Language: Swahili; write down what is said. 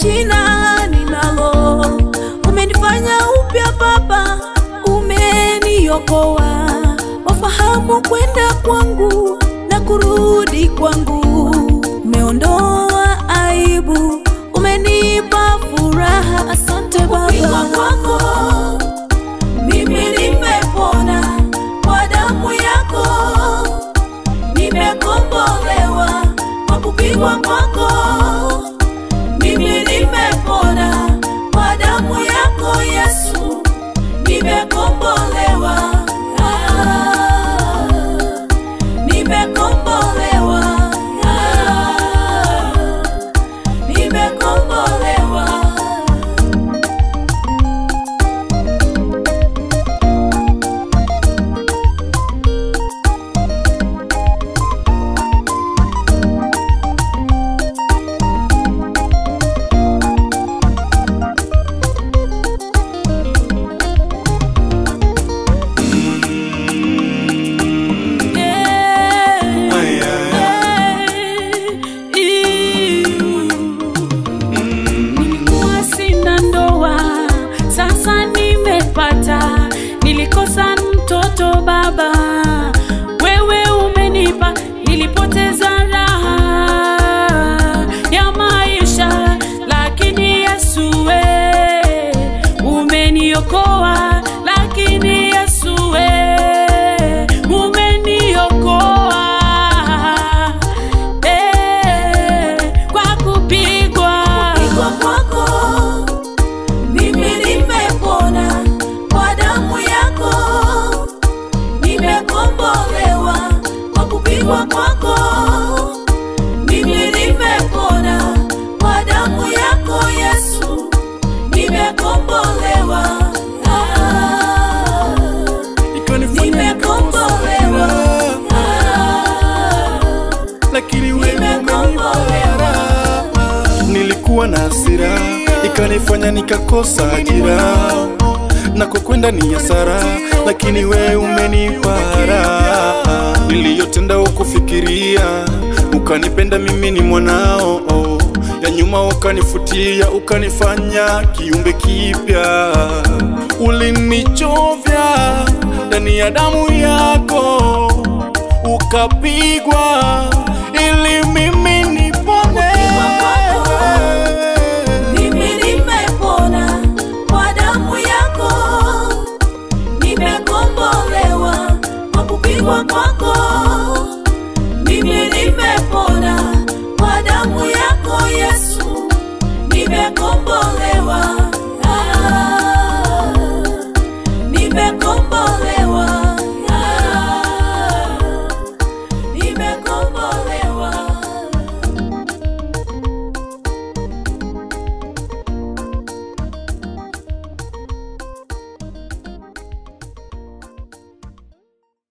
jina ninalo. Umenifanya upya Baba, umeniokoa. Wafahamu kwenda kwangu na kurudi kwangu. Umeondoa aibu, umenipa furaha. Asante Baba. kwako mimi nimepona kwa damu yako, nimekombolewa kwa kupigwa kwako. Mimi nimepona kwa damu yako Yesu, nimekombolewa. Ah, nimekombolewa. Ah, nimekombolewa. Nilikuwa sina ndoa, sasa nimepata. Nilikosa mtoto baba, wewe umenipa. Nilipoteza raha ya maisha, lakini Yesu we umeniokoa, lakini Yesu we umeniokoa eh, kwa kupigwa Kupigwa kwako mimi nimepona, kwa damu yako nimekombolewa. Kwa kupigwa kwako mimi nimepona, kwa damu yako Yesu nimekombolewa. Ah, ikanifanya nimekombolewa. Ah, lakini wewe Nimekombolewa. umenipa nilikuwa na hasira ikanifanya nikakosa ajira na kwa kwenda ni hasara lakini wewe umenipa raha niliyotenda ukufikiria ukanipenda mimi ni mwanao ya nyuma ukanifutia ukanifanya kiumbe kipya ulinichovya ndani ya damu yako ukapigwa ili mimi nipone. Mimi nimepona kwa damu yako, nimekombolewa kwa kupigwa kwako. Mimi nimepona kwa damu yako Yesu, nimekombolewa. Ah, nimekombolewa.